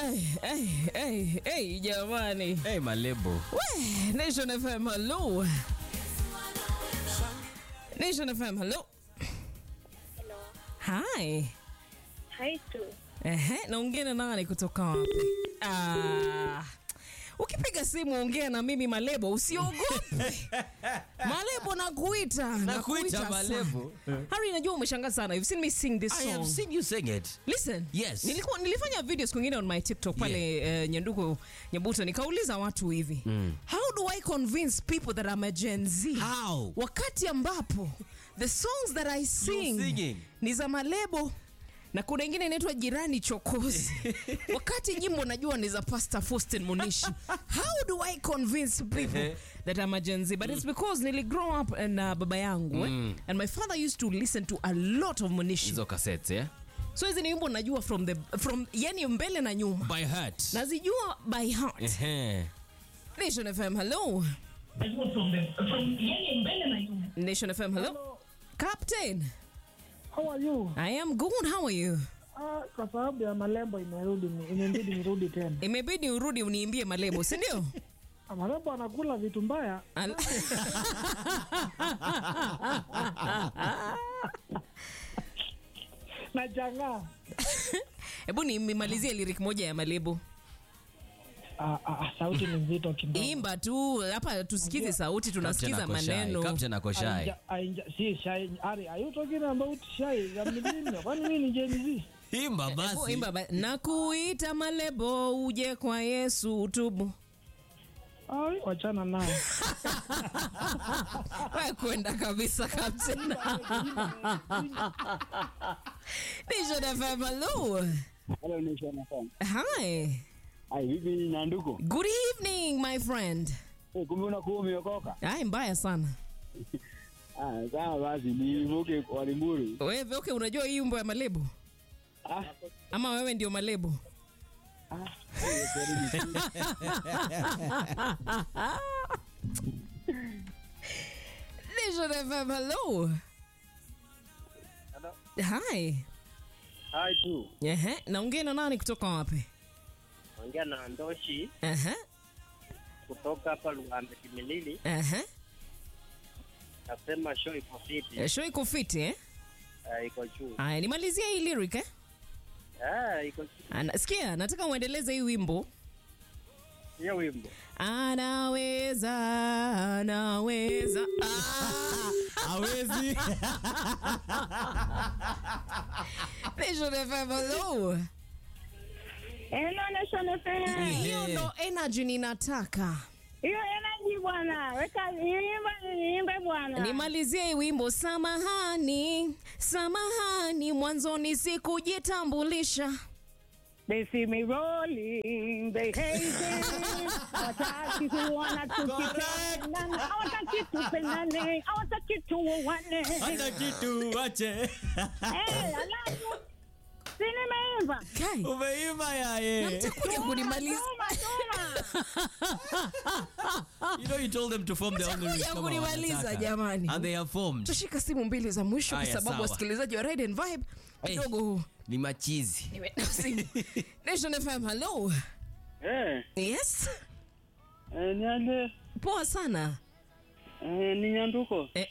Hey, hey, hey, hey, jamani. Hey, malebo. We, Nation FM, hello. Nation FM, hello. Hello. Hi. Hi tu. Ehe, naongea na nani kutoka wapi? Ah. Ukipiga simu ongea na mimi Malebo, usiogope. Malebo nakuita. Nakuita Malebo. sana. Harry, najua umeshangaa sana. You've seen me sing this I song. have seen you sing it. Listen. Yes. Nilikuwa nilifanya video siku nyingine on my TikTok pale yeah. uh, Nyanduko Nyabuto nikauliza watu hivi. How do I convince people that I'm a Gen Z? How? Wakati ambapo the songs that I sing singing. ni za Malebo na kuna ingine inaitwa jirani chokozi wakati nyimbo najua ni za Pastor Faustin Munishi how do I convince people that I'm a Gen Z but it's because nili grow up na baba yangu eh? and my father used to listen to a lot of Munishi Hizo cassettes, yeah? so hizi ni wimbo najua from the from yani mbele na nyuma By heart. nazijua by heart Ehe. Nation FM hello Nation FM hello Captain How are you? I am good how are you Ah, kwa sababu ya malembo imerudi ni- imebidi nirudi tena. imebidi urudi uniimbie malebo si ndio Ah, Malembo anakula vitu mbaya. Al- Na changaa. hebu nimalizie lyric moja ya malebo Ah, ah, ah, sauti ni nzito kidogo. imba tu hapa tusikize sauti tunasikiza Captain ako shy. maneno Captain ako shy. Ainja- ainja- si shy. Ari, are you talking about shy? Ya mjini? Kwani mimi ni Gen Z? Imba Hebu basi. imba ba- nakuita malebo uje kwa yesu utubu Ai, wachana nao. we kwenda kabisa captain Nation FM, hello. Hello, Nation FM. Hi. Ai, vipi Nyanduko? Good evening my friend. Eh, kumbe unakuwa umeokoka? Ai, mbaya sana. Ah, sawa basi nivuke kwa Limuru. Wewe okay, unajua hii wimbo ya malebo Ah, ama wewe ndio malebo? Nation FM, hello. Hello. Hi. hai tu. Ehe, naongea na nani kutoka wapi? Ongea na Ndoshi Ehe, kutoka hapa Luanda Kimilili. ehe. Nasema show iko fiti. Eh, Show iko fiti eh? Ah, iko juu. Aya, nimalizie hii lyric eh? Ah, iko juu. Ana, sikia, nataka uendeleze hii wimbo. Hiyo wimbo. Anaweza, anaweza. Ah, Hawezi. Nation FM, hello. Hello Nation FM. Hiyo ndo energy ninataka. Hiyo energy bwana. Weka niimbe niimbe bwana. Nimalizie hii wimbo. Samahani, samahani, mwanzoni sikujitambulisha. They see me rolling, they hate it. Hawataki kuona tukipendana. Hawataki tupendane. Hawataki tuoane. Hata kitu wache. Eh, alafu si nimeimba. Kai, Umeimba yaye. mtakuja kunimaliza. Tuma, tuma. You know you told them to form their own Mtakuja lyrics kama kunimaliza, wanataka. jamani. And they have formed. Tushika simu mbili za mwisho kwa Aya, sababu sawa. wasikilizaji wa Ride and Vibe Hey. kidogo Ni machizi. nimeenda simu. Nation FM, hello. Eh, Yes. eh niende. Poa sana. Eh, ni Nyanduko. Eh.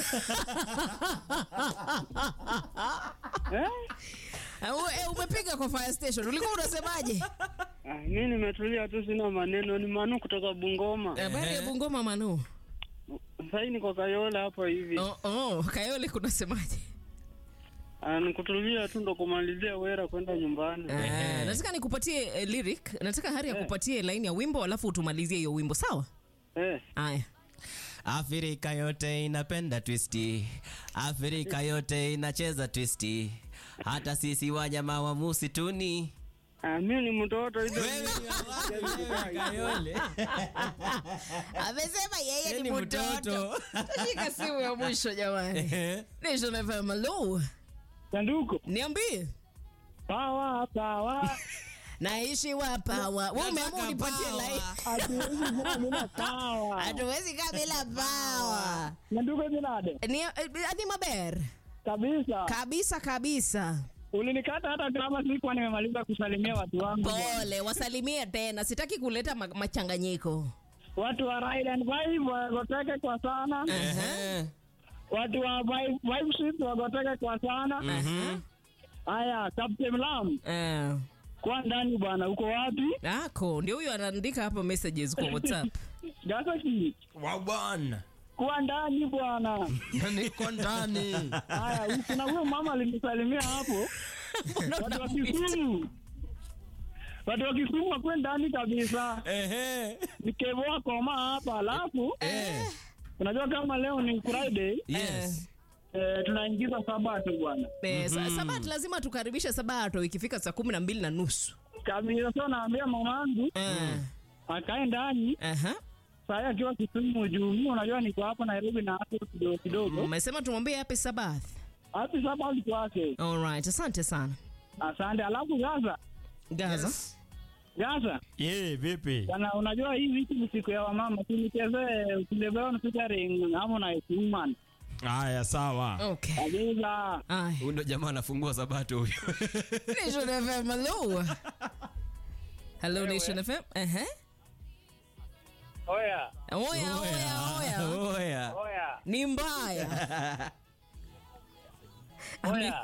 Eh? Uh, eh, umepiga kwa fire station. Ulikuwa unasemaje? Ah, mimi nimetulia tu sina maneno. Ni Manu kutoka Bungoma. Habari ya Bungoma Manu. Sasa niko Kayola hapa hivi. Oh, oh, Kayole kunasemaje? Ah, nikutulia tu ndo kumalizia wera kwenda nyumbani. Ah, nataka nikupatie eh, lyric. Nataka Hari akupatie line ya wimbo alafu utumalizie hiyo wimbo, sawa? Eh. Aya. Afrika yote inapenda twisti, Afrika yote inacheza twisti, hata sisi wanyama wa musituni. Ah, mimi ni mtoto hizo. Kayole. Amesema yeye Yeye ni ni mtoto. mtoto. Tushika simu ya mwisho jamani. Nation FM, hello. Nyanduko. Niambie. Pawa, pawa. Naishi wapawa. Wewe umeamua Nataka unipatie power. line. Hatuwezi kuwa bila pawa. Hatuwezi kaa bila pawa. Nyanduko jinade. Ni eh, ni maber. Kabisa. Kabisa kabisa. Ulinikata hata kama sikuwa nimemaliza kusalimia watu wangu. bwana. Pole, wasalimie tena, sitaki kuleta ma machanganyiko. Watu wa Ride and Vibe wagoteke kwa sana. Ehe. Watu wa Vibe Vibe Shift wagoteke kwa sana. Mhm. Haya, Captain Lam, Eh, kwa ndani bwana, uko wapi? ako ndio huyo anaandika hapa messages kwa WhatsApp. Gasaki, Wagwan. kuwa ndani bwana. Niko ndani. Haya, kuna huyo mama alinisalimia hapo. Watu wa Kisumu. Watu wa Kisumu wakwe ndani kabisa. Ehe. Nikevoa koma hapa, alafu Eh. unajua kama leo ni Friday, Yes. eh, tunaingiza sabato bwana. Eh, sa- Sabato lazima tukaribishe Sabato ikifika saa kumi na mbili na nusu. Kabisa, so naambia mamangu Eh, akae ndani aha. saa hii akiwa Kisumu juu mimi unajua niko hapa Nairobi na hapo kidogo kidogo. Umesema tumwambie happy Sabbath. Happy Sabbath kwake. Alright, asante sana. Asante. Alafu Gaza, Gaza. Gaza Ye, vipi? Bana, unajua hii wiki ni siku ya wamama, tulichezee ukilebewa featuring Harmonize Woman. Haya, sawa. Okay. Kabisa. Ay. Huyu ndo jamaa anafungua sabato huyo. Nation FM, hello. Hello Nation FM. Ehe. Oya, Oya, oya, oya. Oya. oya, Ni mbaya. oya.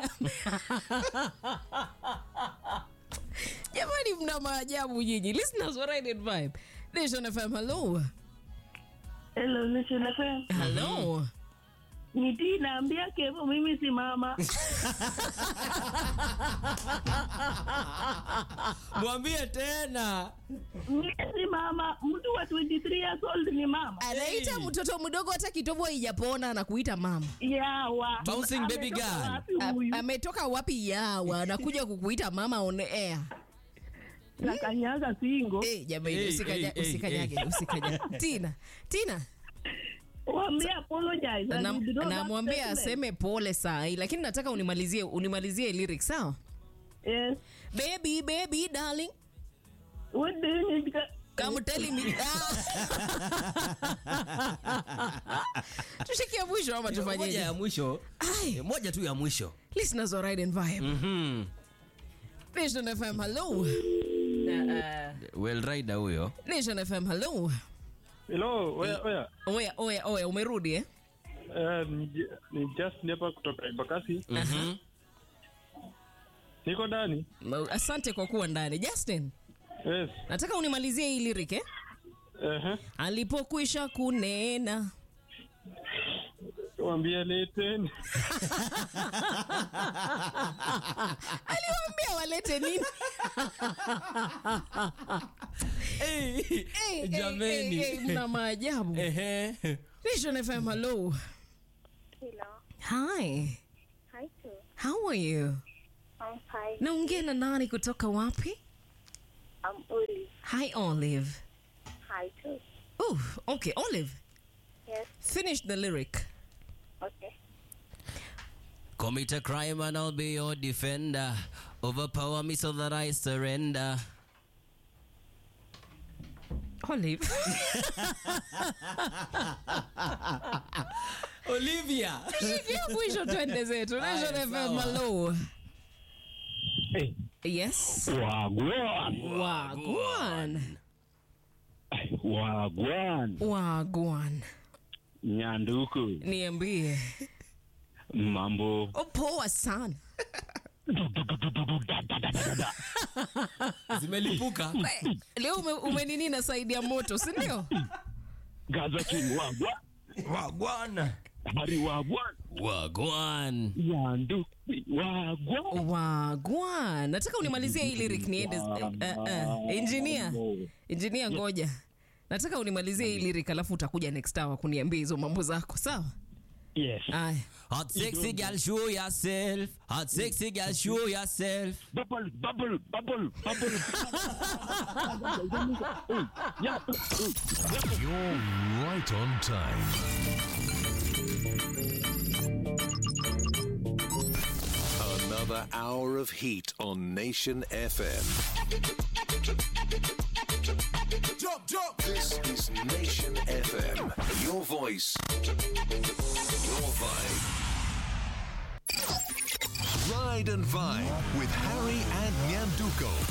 Jamani mna maajabu nyinyi. Listeners wa Ride and Vibe. Nation FM, hello. Hello, Nation FM. Hello. Niti naambia Kevo mimi si mama. Mwambie tena. Mimi si mama. Mtu wa 23 years old ni mama. Anaita mtoto mdogo hata kitobo haijapona na kuita mama. Yawa. Bouncing baby Ametoka girl. wapi A- huyu? Ametoka wapi yawa? Anakuja kukuita mama on air. Na kanyaga singo. Eh, jamani Hey, usikanya- hey, hey, usikanyage, usikanyage. Tina, Tina. Waambie apologize. and Nam- withdraw that namwambia statement. aseme pole saa hii lakini nataka unimalizie unimalizie lyrics sawa Yes. baby baby darling What do you need? ka- come tell me Ah. tushikie mwisho ama Moja tufanyeje ya mwisho. Ai, Moja tu ya mwisho. listeners wa ride and vibe Mhm. nation fm hello Na, uh, Well rider huyo. nation fm hello Hello, oya oya. oya oya oya umerudi eh Eh, ni- ni Justin hapa kutoka Embakasi. Mhm. Niko ndani. Ma- asante kwa kuwa ndani justin Yes. nataka unimalizie hii lyric eh Ehe. alipokwisha kunena Waambie leteni. aliwaambia walete nini Hey, Hey, Jameni. hey, hey, hey, mna maajabu Ehe. Nation FM, hello. Hello. Hi. Hi, too. How are you? I'm fine. Naongea na nani kutoka wapi? I'm Olive. Hi Olive. Hi, too. Oh, okay, Olive. Yes. Finish the lyric. Okay. Commit a crime and I'll be your defender. Overpower me so that I surrender. Olive. Olivia. Shikia mwisho twende zetu. Nation Aya, FM, sawa. hello. Hey. Yes. Wagwan. Wagwan. Wagwan. Wagwan. Nyanduku. Niambie. Mambo. Oh, poa sana. Zimelipuka. We, Leo ume, umenini na saidi ya moto, si ndio? Gaza King wagwan. Wagwan. Hari wagwan. Wagwan. Nyanduku. Wagwan. Wagwan. Nataka unimalizie hii lyric niende. Uh, uh, engineer. Engineer ngoja. Nataka unimalizie hii lyric alafu utakuja next hour kuniambia hizo mambo zako, sawa? Yes. Aya. Hot sexy girl, show yourself. Hot sexy girl, show yourself. Bubble, bubble, bubble, bubble. Hey, yeah. Hey. You're right on time. Another hour of heat on Nation FM. Jump, jump. This is Nation FM. Your voice, your vibe. Ride and Vibe with Harry and Nyanduko.